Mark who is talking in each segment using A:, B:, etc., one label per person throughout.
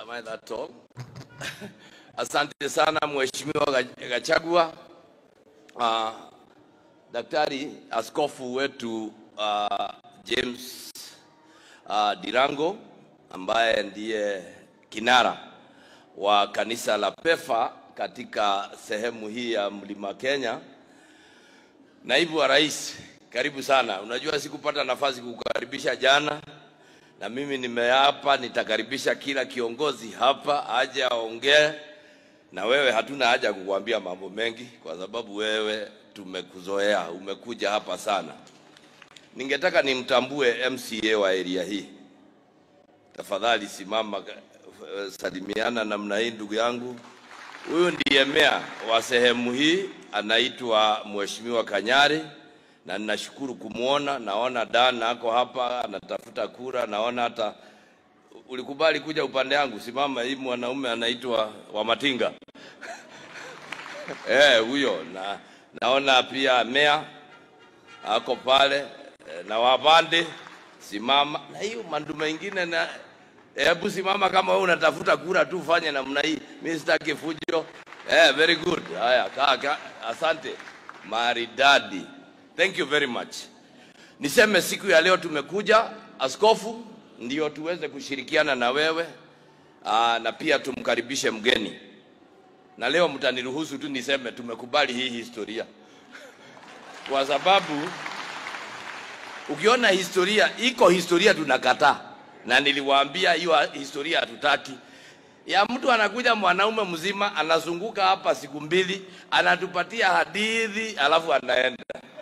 A: Am I that tall? Asante sana Mheshimiwa Ga- Gachagua. Uh, Daktari askofu wetu uh, James uh, Dirango ambaye ndiye kinara wa kanisa la PEFA katika sehemu hii ya Mlima Kenya. Naibu wa Rais, karibu sana. Unajua sikupata nafasi kukaribisha jana, na mimi nimeapa nitakaribisha kila kiongozi hapa aje aongee na wewe. Hatuna haja ya kukuambia mambo mengi kwa sababu wewe tumekuzoea, umekuja hapa sana. Ningetaka nimtambue MCA wa area hii. Tafadhali simama, eh, salimiana namna hii, ndugu yangu. Huyu ndiye meya wa sehemu hii, anaitwa Mheshimiwa Kanyari, na ninashukuru kumwona. Naona Dan ako hapa anatafuta kura, naona hata ulikubali kuja upande yangu. Simama, hii mwanaume anaitwa Wamatinga eh, huyo na naona pia meya ako pale eh, na Wabande simama, na hiyo mandu mengine na hebu simama kama wewe unatafuta kura tu, fanye namna hii. Mimi sitaki fujo. Eh, very good. Haya, kaa kaa. Asante maridadi, thank you very much. Niseme siku ya leo tumekuja askofu, ndio tuweze kushirikiana na wewe aa, na pia tumkaribishe mgeni, na leo mtaniruhusu tu niseme tumekubali hii historia kwa sababu ukiona historia iko historia tunakataa, na niliwaambia hiyo historia hatutaki. Ya mtu anakuja mwanaume mzima anazunguka hapa siku mbili, anatupatia hadithi alafu anaenda.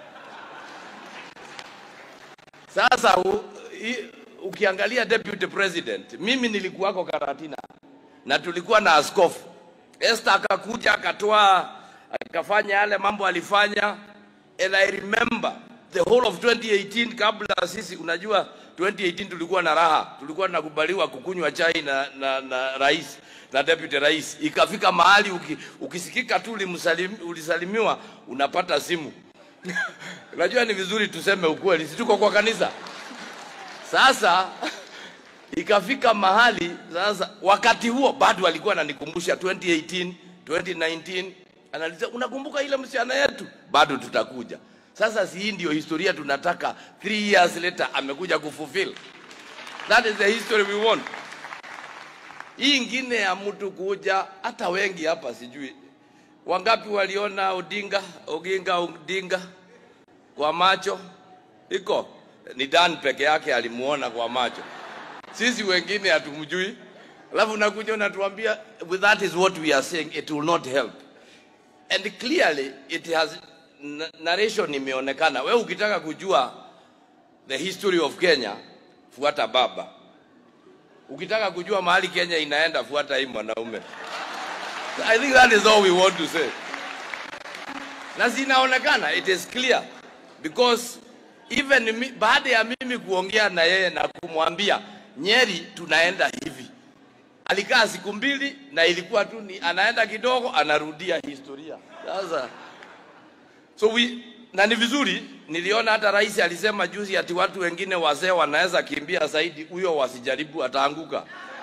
A: Sasa u, i, ukiangalia deputy president, mimi nilikuwako Karatina na tulikuwa na askofu Esther akakuja akatoa akafanya yale mambo alifanya, and I remember the whole of 2018 kabla sisi, unajua 2018 tulikuwa na raha, tulikuwa tunakubaliwa kukunywa chai na, na, na rais na deputy rais. Ikafika mahali uki, ukisikika tu ulimsalim, ulisalimiwa unapata simu unajua ni vizuri tuseme ukweli, si tuko kwa kanisa sasa ikafika mahali sasa, wakati huo bado alikuwa ananikumbusha 2018 2019, analiza unakumbuka ile msichana yetu, bado tutakuja. Sasa si hii ndio historia tunataka, three years later amekuja kufulfill. That is the history we want. Hii ingine ya mtu kuja, hata wengi hapa sijui wangapi waliona Odinga Oginga Odinga kwa macho, iko ni Dan peke yake alimuona kwa macho sisi wengine hatumjui, alafu unakuja unatuambia "Well, that is what we are saying, it will not help and clearly it has na- narration imeonekana. Wewe ukitaka kujua the history of Kenya, fuata baba. Ukitaka kujua mahali Kenya inaenda, fuata hii mwanaume. I think that is all we want to say, na zinaonekana, it is clear because even mi, baada ya mimi kuongea na yeye na kumwambia Nyeri tunaenda hivi, alikaa siku mbili na ilikuwa tu ni anaenda kidogo anarudia historia. Sasa so we, na ni vizuri, niliona hata rais alisema juzi ati watu wengine wazee wanaweza kimbia zaidi, huyo wasijaribu, ataanguka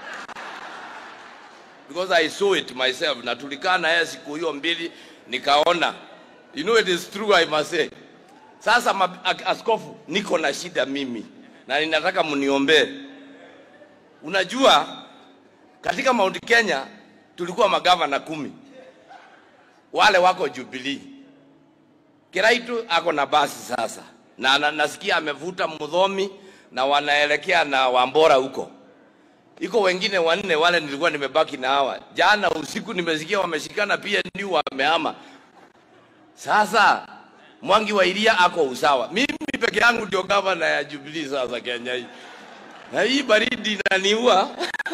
A: because I saw it myself, na tulikaa na yeye siku hiyo mbili, nikaona you know it is true I must say. Sasa ma, a- askofu, niko na shida mimi na ninataka mniombee. Unajua, katika Mount Kenya tulikuwa magavana kumi, wale wako Jubilee. Kiraitu ako na basi sasa, na, na nasikia amevuta Mudhomi na wanaelekea na Wambora huko iko wengine wanne wale nilikuwa nimebaki na hawa. Jana usiku nimesikia wameshikana pia ndio wamehama. Sasa Mwangi wa Iria ako usawa, mimi peke yangu ndio gavana ya Jubilee sasa Kenya hii, na hii baridi inaniua.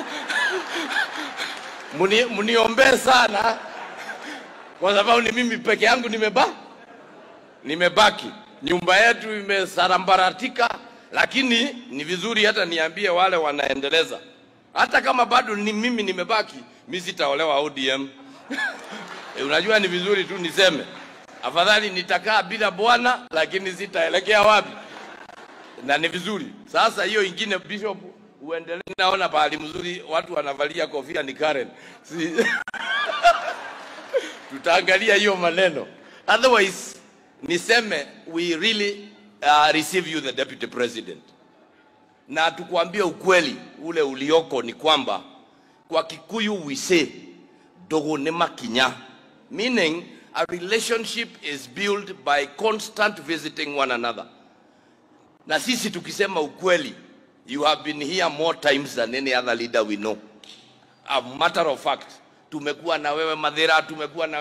A: Muni- Mniombee sana kwa sababu ni mimi peke yangu nimeba nimebaki, nyumba yetu imesarambaratika, lakini ni vizuri hata niambie wale wanaendeleza, hata kama bado ni mimi nimebaki, mi sitaolewa ODM. E, unajua ni vizuri tu niseme, afadhali nitakaa bila bwana, lakini sitaelekea wapi, na ni vizuri. Sasa hiyo ingine, Bishop, uendelee. Naona pahali mzuri watu wanavalia kofia ni Karen. Si... tutaangalia hiyo maneno. Otherwise niseme we really uh, receive you the deputy president, na tukuambie ukweli ule ulioko ni kwamba kwa Kikuyu we say dogo ne makinya meaning a relationship is built by constant visiting one another na sisi tukisema ukweli you have been here more times than any other leader we know a matter of fact tumekuwa na wewe madhera tumekuwa na